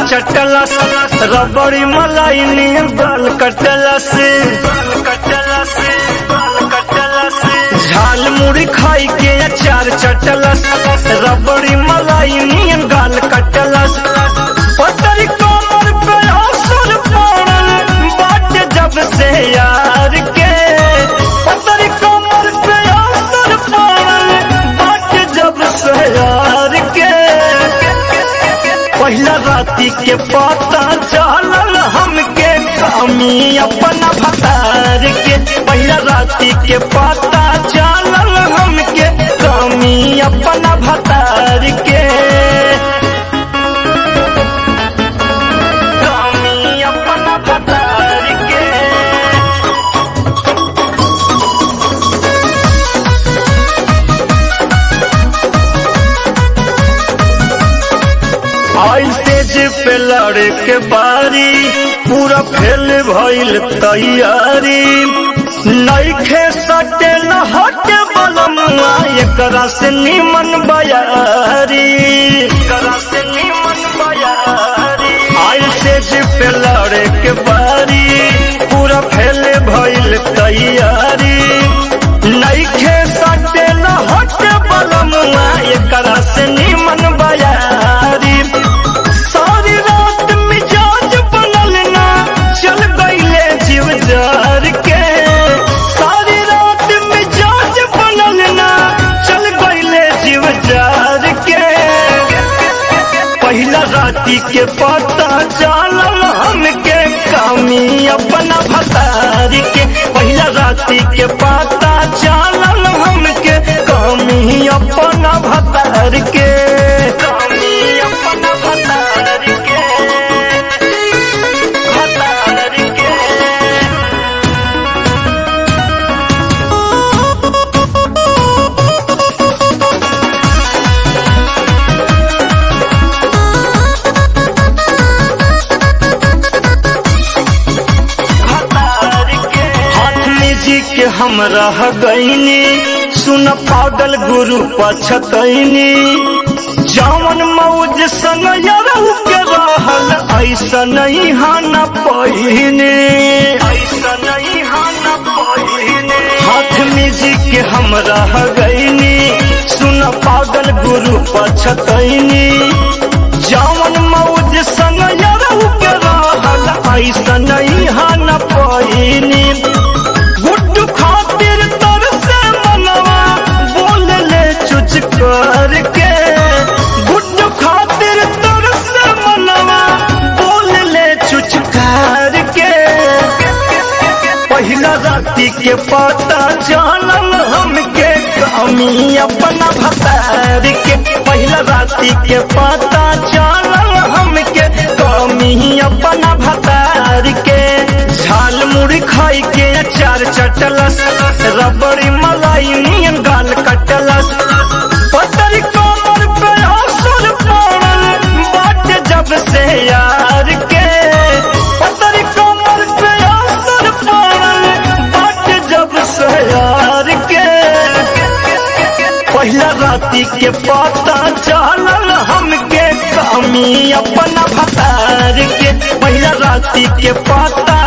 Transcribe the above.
चटलस रबड़ी मलाई नियन गाल कटलस झाल मुड़ी खाई के अचार चटलस रबड़ी मलाई नियन गाल कटलस पतरी कमर पे असर पड़ल बाट जब से यार के पतरी कमर पे असर पड़ल बाट जब से यार के पहिला राती के पता चलल हमके कमी अपना भतार के पहिला राती के पता चलल हमके कमी अपना भतार के कमी अपना भतार के आई तेज पे लड़े के बारी पूरा फेल भइल तैयारी नईखे सटे न हटे बलमुआ एकरा से निमन बयारी एकरा से निमन बयारी आई तेज पे लड़े के बारी पूरा फेल भइल तैयारी नईखे सटे न हटे बलमुआ एकरा से निमन बयारी सारी रात मिजाज बनल ना चल गईले जीव जार के सारी रात मिजाज बनल ना चल गईले जीव जार के पहिला राती के पता चलल हमके कमी अपना भतारी के पहिला राती के पता चलल हमके कमी अपना भतार के कमी अपना भतार के भतार के हाथ में जी के हम रह गईनी सुन पागल गुरु पछतैनी जावन मौज संग यरहु के रहल ऐसा नहीं हाना पहिने ऐसा नहीं हाना पहिने हाथ में जी के हम रह गईनी सुन पागल गुरु पछतैनी जावन मौज संग यरहु के रहल ऐसा नहीं हाना पहिनी गुड्डू खातिर तर से मनवा बोल ले चुच करके गुड्डू खातिर तर से मनवा बोल ले चुच करके पहिला राती के पता चलल हमके कमी अपना भतार के पहिला राती के पता चलल हमके कमी अपना भतार के झाल मुड़ी खाई के अचार चटलस रबड़ी मलाई नियन गाल कटलस पतरी कमर पे असर पड़ल बाट जब से यार के पतरी कमर पे असर पड़ल बाट जब से यार के पहिला राती के पता चलल हमके कमी अपना भतार के पहिला राती के पता